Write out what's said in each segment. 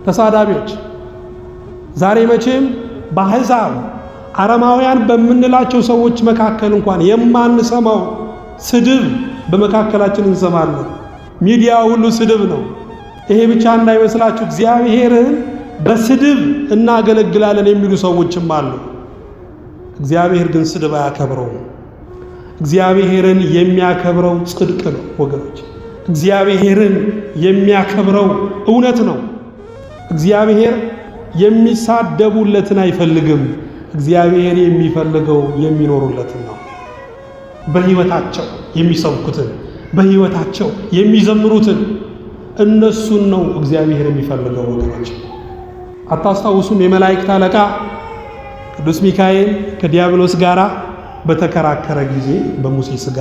ተሳዳቢዎች ዛሬ መቼም በአሕዛብ አረማውያን በምንላቸው ሰዎች መካከል እንኳን የማንሰማው ስድብ በመካከላችን እንሰማለን። ሚዲያ ሁሉ ስድብ ነው። ይሄ ብቻ እንዳይመስላችሁ እግዚአብሔርን በስድብ እናገለግላለን የሚሉ ሰዎችም አሉ። እግዚአብሔር ግን ስድብ አያከብረውም። እግዚአብሔርን የሚያከብረው ጽድቅ ነው ወገኖች። እግዚአብሔርን የሚያከብረው እውነት ነው። እግዚአብሔር የሚሳደቡለትን አይፈልግም። እግዚአብሔር የሚፈልገው የሚኖሩለትን ነው። በሕይወታቸው የሚሰብኩትን፣ በሕይወታቸው የሚዘምሩትን እነሱን ነው እግዚአብሔር የሚፈልገው ወገኖች። አታስታውሱም? የመላእክት አለቃ ቅዱስ ሚካኤል ከዲያብሎስ ጋር በተከራከረ ጊዜ በሙሴ ሥጋ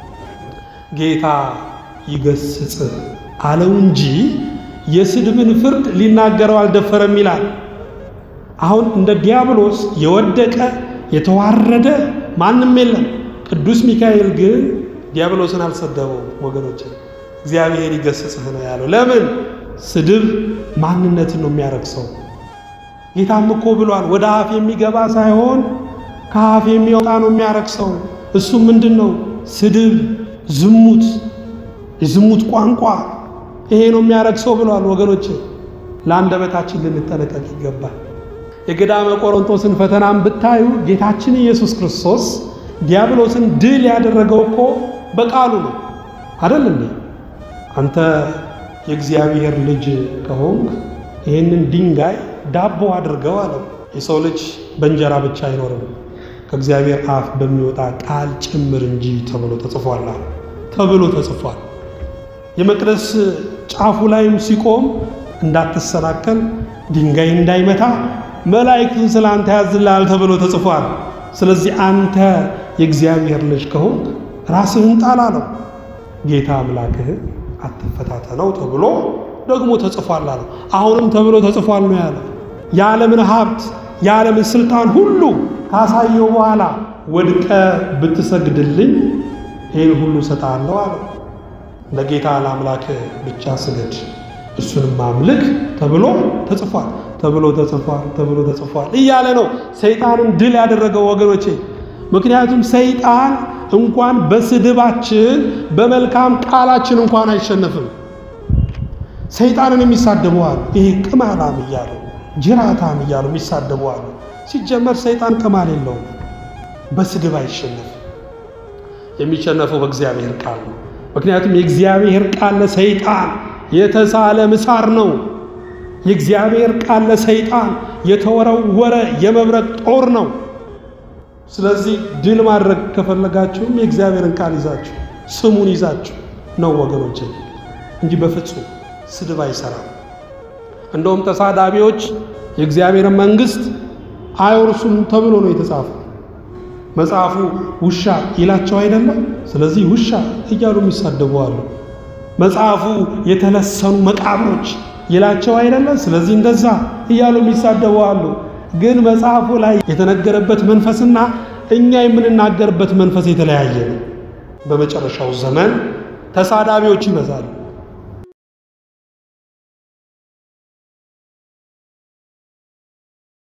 ጌታ ይገስጽ አለው እንጂ የስድብን ፍርድ ሊናገረው አልደፈረም ይላል። አሁን እንደ ዲያብሎስ የወደቀ የተዋረደ ማንም የለም። ቅዱስ ሚካኤል ግን ዲያብሎስን አልሰደበው ወገኖች። እግዚአብሔር ይገስጽህ ነው ያለው። ለምን? ስድብ ማንነትን ነው የሚያረክሰው። ጌታም እኮ ብሏል፣ ወደ አፍ የሚገባ ሳይሆን ከአፍ የሚወጣ ነው የሚያረክሰው። እሱም ምንድን ነው? ስድብ፣ ዝሙት፣ የዝሙት ቋንቋ ይሄ ነው የሚያረክሰው ብሏል። ወገኖች ለአንደበታችን ልንጠነቀቅ ይገባል። የገዳመ ቆሮንቶስን ፈተናም ብታዩ ጌታችን ኢየሱስ ክርስቶስ ዲያብሎስን ድል ያደረገው እኮ በቃሉ ነው አደል እንዴ? አንተ የእግዚአብሔር ልጅ ከሆንክ ይህንን ድንጋይ ዳቦ አድርገው አለው። የሰው ልጅ በእንጀራ ብቻ አይኖርም ከእግዚአብሔር አፍ በሚወጣ ቃል ጭምር እንጂ ተብሎ ተጽፏል ተብሎ ተጽፏል። የመቅደስ ጫፉ ላይም ሲቆም እንዳትሰናከል ድንጋይ እንዳይመታ መላእክቱን ስለ አንተ ያዝልሃል ተብሎ ተጽፏል። ስለዚህ አንተ የእግዚአብሔር ልጅ ከሆንክ ራስህን ጣል አለው። ጌታ አምላክህን አትፈታተነው ተብሎ ደግሞ ተጽፏል አለው። አሁንም ተብሎ ተጽፏል ነው ያለው። የዓለምን ሀብት የዓለምን ስልጣን ሁሉ ካሳየው በኋላ ወድቀ ብትሰግድልኝ ይህን ሁሉ እሰጥሃለሁ አለው። ለጌታ ለአምላክ ብቻ ስገድ እሱንም አምልክ ተብሎ ተጽፏል ተብሎ ተጽፏል ተብሎ ተጽፏል እያለ ነው ሰይጣንን ድል ያደረገው ወገኖቼ። ምክንያቱም ሰይጣን እንኳን በስድባችን በመልካም ቃላችን እንኳን አይሸነፍም። ሰይጣንን የሚሳደበዋል ይሄ ቅማላም እያሉ ጅራታም እያሉ የሚሳደበዋል። ሲጀመር ሰይጣን ቅማል የለውም፣ በስድብ አይሸነፍም። የሚሸነፈው በእግዚአብሔር ቃል ነው። ምክንያቱም የእግዚአብሔር ቃል ለሰይጣን የተሳለ ምሳር ነው። የእግዚአብሔር ቃል ለሰይጣን የተወረወረ የመብረቅ ጦር ነው። ስለዚህ ድል ማድረግ ከፈለጋችሁም የእግዚአብሔርን ቃል ይዛችሁ ስሙን ይዛችሁ ነው ወገኖች፣ እንጂ በፍጹም ስድብ አይሰራም። እንደውም ተሳዳቢዎች የእግዚአብሔርን መንግሥት አይወርሱም ተብሎ ነው የተጻፈው። መጽሐፉ ውሻ ይላቸው አይደለም። ስለዚህ ውሻ እያሉ የሚሳደቡ አሉ። መጽሐፉ የተለሰኑ መቃብሮች ይላቸው አይደለም። ስለዚህ እንደዛ እያሉ የሚሳደቡ አሉ። ግን መጽሐፉ ላይ የተነገረበት መንፈስና እኛ የምንናገርበት መንፈስ የተለያየ ነው። በመጨረሻው ዘመን ተሳዳቢዎች ይበዛሉ።